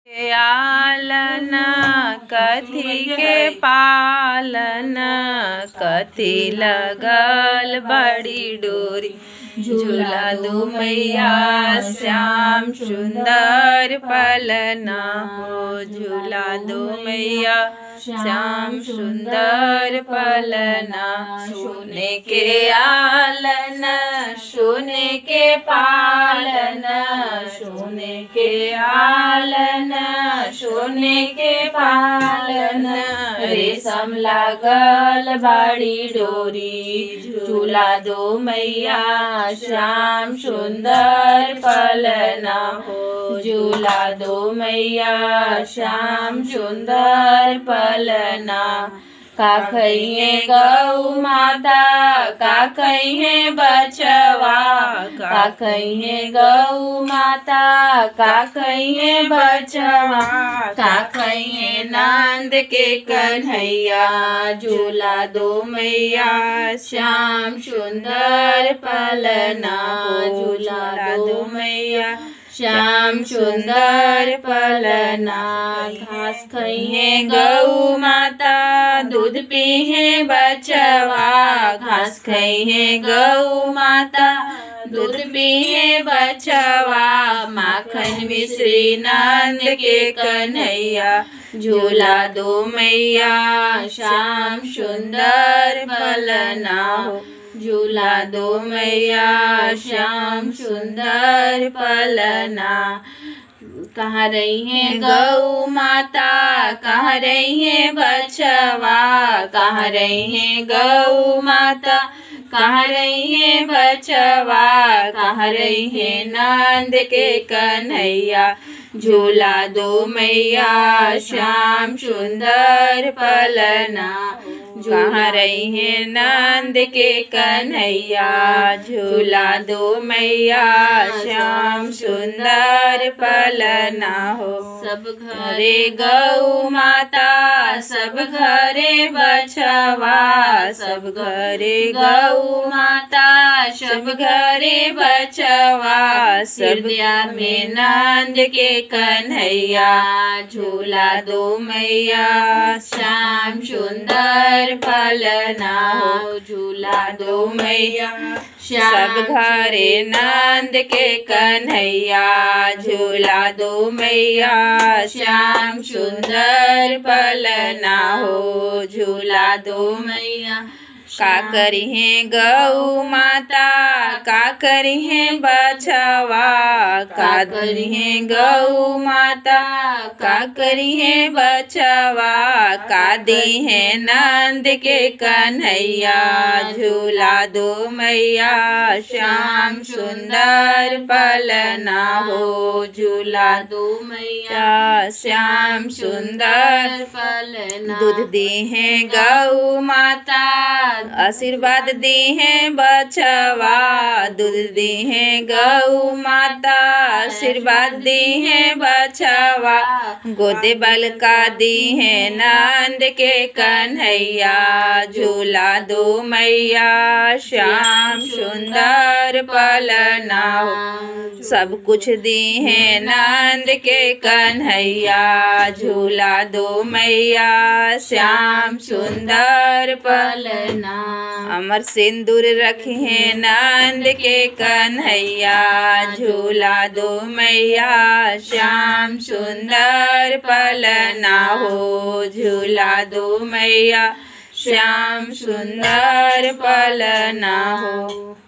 के आलन कथी के पालन कथी लगल बड़ी डोरी झूला दू मैया श्याम सुंदर पलना हो झूला दू मैया श्याम सुंदर पलना सोने के आलन सोने के पालन सोने के आलन सोने के पालन रेशम लागल बाड़ी डोरी झूला दो मैया श्याम सुंदर पलना हो झूला दो मैया श्याम सुंदर पलना का कहिए गौ माता का कहिए बचवा का कहिए गौ माता का कहिए बचवा का कहिए नंद के कन्हैया झूला दो मैया श्याम सुंदर पलना झूला दो मैया श्याम सुंदर पलना घास खइहे गौ माता दूध पीहे बचवा घास खइहे गौ माता दूध पीहे बचवा माखन मिश्री नंद के कन्हैया झूला दो मैया श्याम सुंदर पलना हो झूला दो मैया श्याम सुंदर पलना कहाँ रही है गौ माता कहाँ रही है बचवा कहाँ रही है गौ माता कहाँ रही है बचवा कहाँ रही है नंद के कन्हैया झूला दो मैया श्याम सुंदर पलना कहाँ रही है नंद के कन्हैया झूला दो मैया श्याम सुंदर पलना हो सब घरे गौ माता सब घरे बछवा सब घरे गौ माता सब घरे बछवा हृदया में नंद के कन्हैया झूला दो मैया श्याम सुंदर पलना हो झूला दो मैया सब घरे नंद के कन्हैया झूला दो मैया श्याम सुंदर पलना हो झूला दो मैया का करी है गौ माता का करी है बछवा का करी है गौ माता का करी है बछवा का दी है नंद के कन्हैया झूला दो मैया श्याम सुंदर पलना हो झूला दो मैया श्याम सुंदर पलना दूध दी है गौ माता आशीर्वाद दी है बछवा दूध दी है गौ माता आशीर्वाद दी है बछवा गोदे बल का दी है नंद के कन्हैया झूला दो मैया श्याम सुंदर पलना सब कुछ दी है नंद के कन्हैया झूला दो मैया श्याम सुंदर पलना अमर सिंदूर रखे नंद के कन्हैया झूला दो मैया श्याम सुंदर पलना हो झूला दो मैया श्याम सुंदर पलना हो